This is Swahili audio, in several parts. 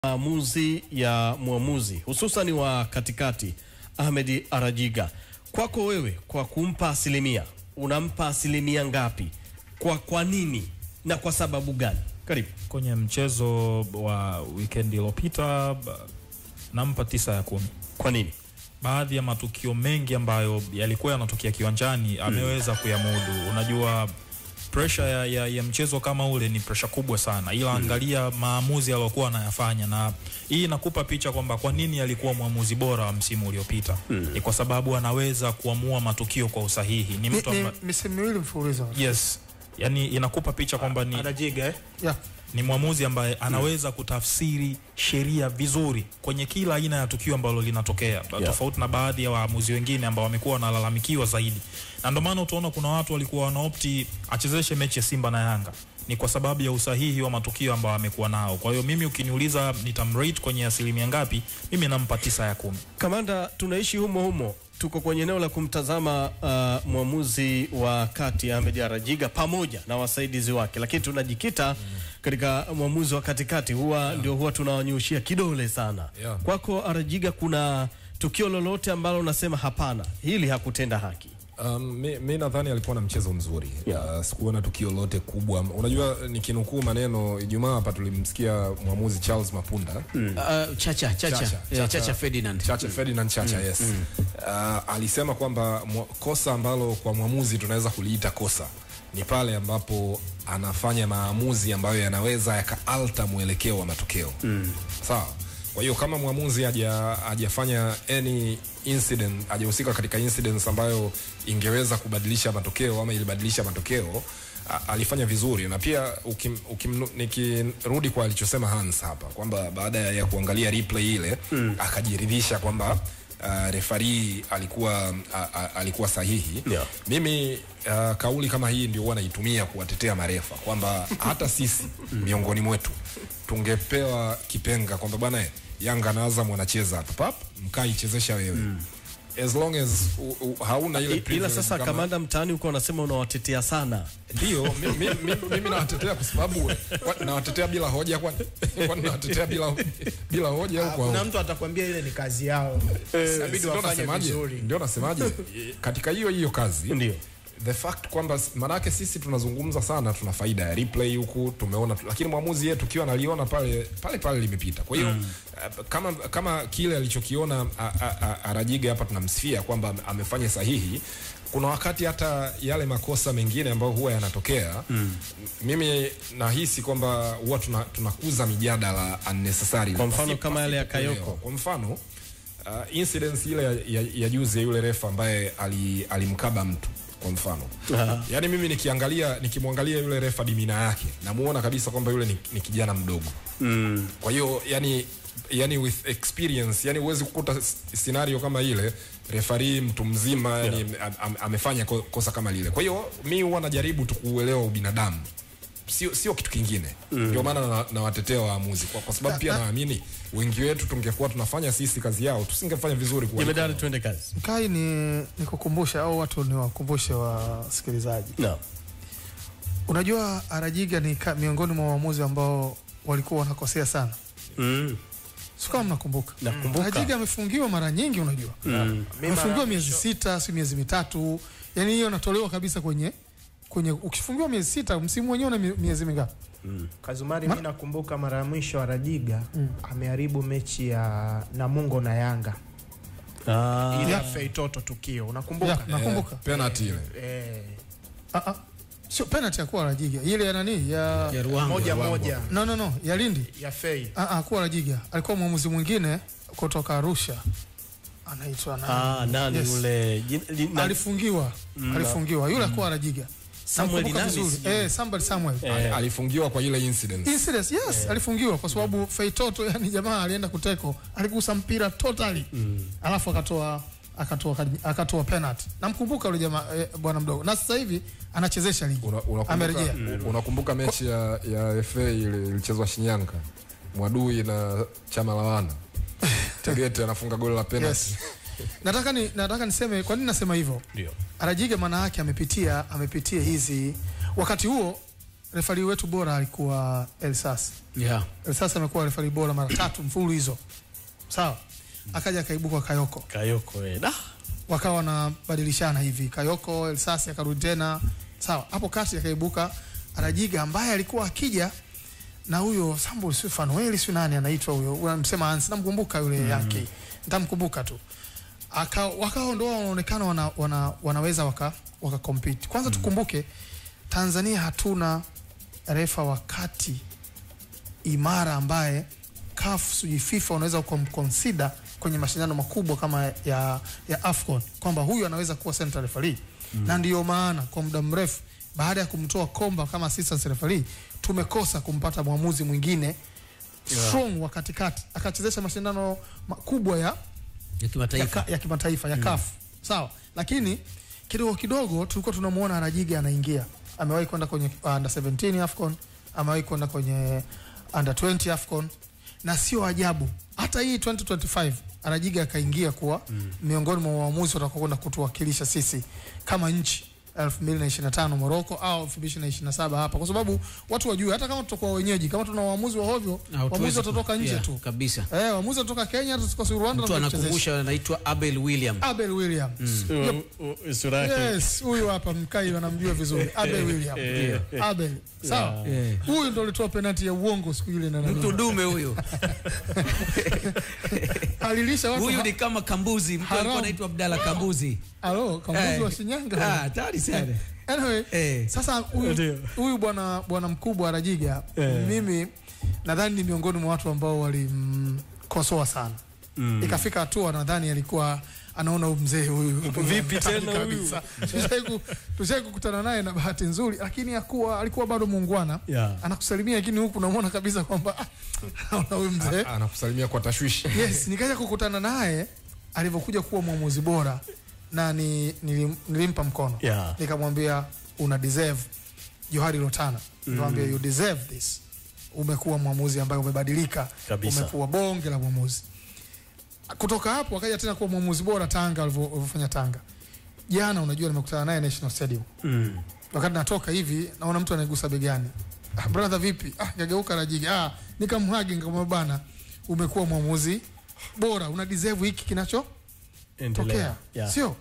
maamuzi ya mwamuzi hususan wa katikati Ahmed Arajiga. Kwako wewe, kwa kumpa asilimia, unampa asilimia ngapi? Kwa kwa nini na kwa sababu gani? Karibu. Kwenye mchezo wa weekend iliyopita ba- nampa tisa ya kumi. Kwa nini? Baadhi ya matukio mengi ambayo yalikuwa yanatokea kiwanjani ameweza kuyamudu. Unajua pressure ya, ya, ya mchezo kama ule ni pressure kubwa sana, ila angalia maamuzi aliyokuwa anayafanya, na hii inakupa picha kwamba kwa nini alikuwa mwamuzi bora wa msimu uliopita. Ni kwa sababu anaweza kuamua matukio kwa usahihi. Ni Ni, mtu ni amba... misimu miwili mfululizo. yes, yani inakupa picha kwamba ni Anajiga eh? Yeah. ni mwamuzi ambaye anaweza kutafsiri sheria vizuri kwenye kila aina ya tukio ambalo linatokea tofauti na baadhi ya waamuzi wengine ambao wamekuwa wanalalamikiwa zaidi, na ndio maana utaona kuna watu walikuwa wanaopti achezeshe mechi ya Simba na Yanga ni kwa sababu ya usahihi wa matukio ambao amekuwa nao. Kwa hiyo mimi ukiniuliza nitamrate kwenye asilimia ngapi, mimi nampa tisa ya kumi. Kamanda, tunaishi humo humo, tuko kwenye eneo la kumtazama uh, mwamuzi wa kati Ahmed Arajiga pamoja na wasaidizi wake, lakini tunajikita katika mwamuzi wa katikati, huwa ndio huwa tunawanyushia kidole sana. Yeah. Kwako Arajiga, kuna tukio lolote ambalo unasema hapana, hili hakutenda haki? Um, mi, mi nadhani alikuwa na mchezo mzuri Yeah. uh, sikuona tukio lolote kubwa. Unajua, nikinukuu maneno Ijumaa hapa tulimsikia mwamuzi Charles Mapunda Uh, Chacha, Chacha, Chacha, Eh, Chacha Ferdinand. Chacha Ferdinand Chacha yes. Uh, alisema kwamba mwa- kosa ambalo kwa mwamuzi tunaweza kuliita kosa ni pale ambapo anafanya maamuzi ambayo yanaweza yakaalta mwelekeo wa matokeo sawa. Kwa hiyo kama mwamuzi haja hajafanya any incident, hajahusika katika incidents ambayo ingeweza kubadilisha matokeo ama ilibadilisha matokeo a- alifanya vizuri na pia ukim, ukim, nikirudi kwa alichosema Hans hapa kwamba baada ya kuangalia replay ile mm. akajiridhisha kwamba uh, refari alikuwa a, a, alikuwa sahihi Yeah. mimi uh, kauli kama hii ndio huwa naitumia kuwatetea marefa kwamba hata sisi miongoni mwetu tungepewa kipenga kwamba bwana eh, Yanga na Azam wanacheza hapa pap mkaichezesha wewe as long as u, u, hauna ile I- Ila privilege sasa kama- kamanda, mtaani huko wanasema unawatetea sana. ndio mi- mi- mi- mimi nawatetea kwa sababu kwa- nawatetea bila hoja kwani kwani nawatetea bila bila hoja au kwa Kuna hoja mtu atakwambia ile ni kazi yao, inabidi ndio wafanye nasemaje vizuri. ndio nasemaje katika hiyo hiyo kazi Ndio. the fact kwamba maanake sisi tunazungumza sana tuna faida ya replay huku tumeona lakini mwamuzi yetu tukiwa analiona pale pale pale limepita kwa hiyo uh, kama kama kile alichokiona a- a- a- Arajiga hapa tunamsifia kwamba amefanya sahihi kuna wakati hata yale makosa mengine ambayo huwa yanatokea mm. mimi nahisi kwamba huwa tuna, tunakuza mijadala unnecessary Kwa mfano Pasi- kama yale ya pasipo kuelewa. Kayoko. kwa mfano uh, incidence ile ya, ya, ya juzi ya yule refa ambaye ali- alimkaba mtu kwa mfano yaani mimi nikiangalia nikimwangalia yule refa dimina yake namuona kabisa kwamba yule ni, ni kijana mdogo mm. kwa hiyo yani yani with experience yani huwezi kukuta s- scenario kama ile refari mtu mzima yani am, am, amefanya ko- kosa kama lile kwa hiyo mi huwa najaribu tu kuuelewa ubinadamu sio sio kitu kingine ndio maana na- nawatetea waamuzi kwa, kwa sababu pia naamini wengi wetu tungekuwa tunafanya sisi kazi yao tusingefanya vizuri kuwaliko Jemedari, wao. tuende kazi. Mkai ni nikukumbusha au watu niwakumbushe wasikilizaji. Naam. Unajua Arajiga ni ka, miongoni mwa waamuzi ambao walikuwa wanakosea sana. Mm. Sio kama mnakumbuka. Nakumbuka. Arajiga amefungiwa mara nyingi unajua. Amefungiwa miezi sita, si miezi mitatu. Yaani hiyo natolewa kabisa kwenye kwenye ukifungiwa miezi sita msimu wenyewe una mie- miezi mingapi? Kazumari, mi nakumbuka mara ya mwisho Arajiga ameharibu mechi ya Namungo na Yanga Ah, ile ya Yeah. Feitoto tukio, unakumbuka? Yeah, nakumbuka. penalty ile Eh, Ah ah. Sio penalty ya kuwa Arajiga. Ile ya nani? Ya Ya Ruangwa. moja moja No no no, ya Lindi. ya Fei Ah ah, kuwa Arajiga. Alikuwa mwamuzi mwingine kutoka Arusha. Anaitwa nani? ah, nani Yes. yule jin- li- na- alifungiwa alifungiwa yule akuwa Arajiga Samuel Namkumbuka nani vizuri sijui. eh Samuel Samuel Eh. alifungiwa kwa ile incident incident yes alifungiwa kwa sababu Feitoto yani jamaa alienda kuteko aligusa mpira totally alafu akatoa akatoa akatoa penalty namkumbuka yule jamaa eh, bwana mdogo na sasa hivi anachezesha ligi Una- unakumbuka- amerejea unakumbuka mechi ya, ya FA ile ilichezwa Shinyanga Mwadui na Chama la Wana Tegete anafunga goli la penalty yes nataka ni nataka niseme kwa nini nasema hivyo Ndio. Arajiga maana yake amepitia amepitia hizi wakati huo refari wetu bora alikuwa Elsas. Yeah. Elsas amekuwa refari bora mara tatu mfululizo, sawa. Akaja akaibuka Kayoko, Kayoko eh. Da. wakawa wanabadilishana hivi, Kayoko Elsas akarudi tena, sawa. Hapo kati akaibuka Arajiga ambaye alikuwa akija na huyo Sambo si Fanueli si nani anaitwa huyo, unamsema Hans, namkumbuka yule yake, nitamkumbuka tu aka wakawa ndo wanaonekana wana, wana, wanaweza waka, waka compete. Kwanza tukumbuke Tanzania hatuna refa wa kati imara ambaye CAF sijui FIFA unaweza kumconsider kwenye mashindano makubwa kama ya, ya AFCON kwamba huyu anaweza kuwa central referee mm. na ndiyo maana kwa muda mrefu baada ya kumtoa Komba kama assistant referee tumekosa kumpata mwamuzi mwingine strong wa katikati akachezesha mashindano makubwa ya Ya ya, kimataifa. ka, ya kimataifa ya CAF sawa, lakini kidogo kidogo tulikuwa tunamuona Rajiga anaingia, amewahi kwenda kwenye uh, under 17 AFCON, amewahi kwenda kwenye under 20 AFCON, na sio ajabu hata hii 2025 Rajiga akaingia kuwa miongoni mwa waamuzi watakaokwenda kutuwakilisha sisi kama nchi 2025 Morocco au 2027 hapa, kwa sababu watu wajue, hata kama tutakuwa wenyeji, kama tuna waamuzi wa hovyo, Hatuwezi waamuzi ku- watatoka nje yeah, tu kabisa. eh, waamuzi watatoka Kenya, tutatoka Rwanda Mtu na kuchezesha. anakumbusha anaitwa Abel William. Abel Williams. Yep. U- u- Sura yake. Yes, huyu hapa mkai wanamjua vizuri. Abel Williams. Abel. Sawa. Yeah. Huyu ndo alitoa penalti ya uongo siku ile na Mtu nani. dume huyo. Alilisha watu. Huyu ha- ni kama Kambuzi, mtu Haram. alikuwa anaitwa Abdalla Kambuzi. Alo, kambuzi Eh. wa Shinyanga. Ah, hatari sana. Anyway, Eh. sasa huyu Ndio. huyu bwana bwana mkubwa Rajiga mimi nadhani ni miongoni mwa watu ambao walimkosoa sana. Ikafika hatua nadhani alikuwa anaona huyu mzee huyu Vipi tena huyu? kabisa. Tushai ku- tushai kukutana naye na bahati nzuri, lakini hakuwa alikuwa bado muungwana Yeah. anakusalimia, lakini huku unamwona kabisa kwamba ah, naona huyu mzee anakusalimia kwa tashwishi yes, nikaja kukutana naye alivyokuja kuwa mwamuzi bora na ni, nilim, nilimpa mkono Yeah. nikamwambia una deserve Johari Lotana nikamwambia you deserve this umekuwa mwamuzi ambaye umebadilika Kabisa. umekuwa bonge la mwamuzi kutoka hapo akaja tena kuwa mwamuzi bora Tanga alivyo- alivyofanya Tanga jana unajua nimekutana naye National Stadium Mm. wakati natoka hivi naona mtu anaigusa begani ah, brother vipi ah, kageuka Rajiga ah, nikamhagi nikamwambia bana umekuwa mwamuzi bora una deserve hiki kinachotokea Endelea. Yeah. sio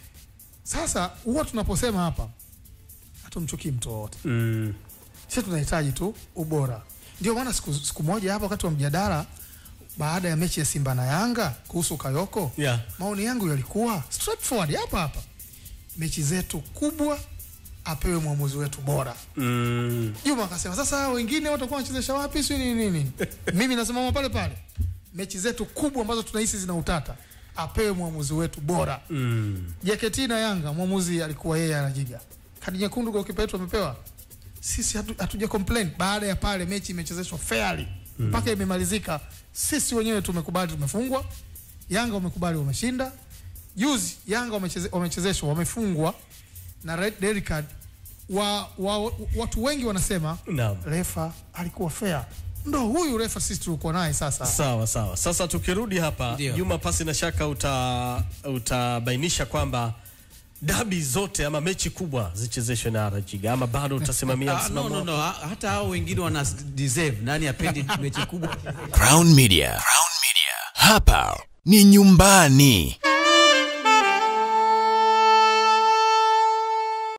sasa huwa tunaposema hapa hatumchukii mtu wowote Mm. sisi tunahitaji tu ubora ndio maana siku, siku moja hapa wakati wa mjadala baada ya mechi ya Simba na Yanga kuhusu Kayoko Yeah. maoni yangu yalikuwa straightforward hapa hapa mechi zetu kubwa apewe mwamuzi wetu bora Mm. Juma akasema sasa wengine watakuwa wanachezesha wapi si nini nini. Mimi nasimama pale pale. Mechi zetu kubwa ambazo tunahisi zina utata apewe mwamuzi wetu bora. Mm. JKT na Yanga mwamuzi alikuwa yeye anajiga. Kadi nyekundu kwa kipa yetu amepewa. Sisi hatu- hatuja complain baada ya pale mechi imechezeshwa fairly mpaka imemalizika. Sisi wenyewe tumekubali tumefungwa. Yanga wamekubali wameshinda. Juzi Yanga wamecheze, wamechezeshwa wamefungwa na red, red card wa, wa, watu wengi wanasema Naam. refa alikuwa fair. Ndo huyu refa sisi tulikuwa naye sasa. Sawa sawa. Sasa tukirudi hapa Ndio. Juma, pasi na shaka uta utabainisha kwamba dabi zote ama mechi kubwa zichezeshwe na Rajiga ama bado utasimamia Ah, no, msimamo no, wako? no. ha- Hata hao wengine wana deserve. Nani apendi mechi kubwa? Crown Media. Crown Media. Hapa ni nyumbani.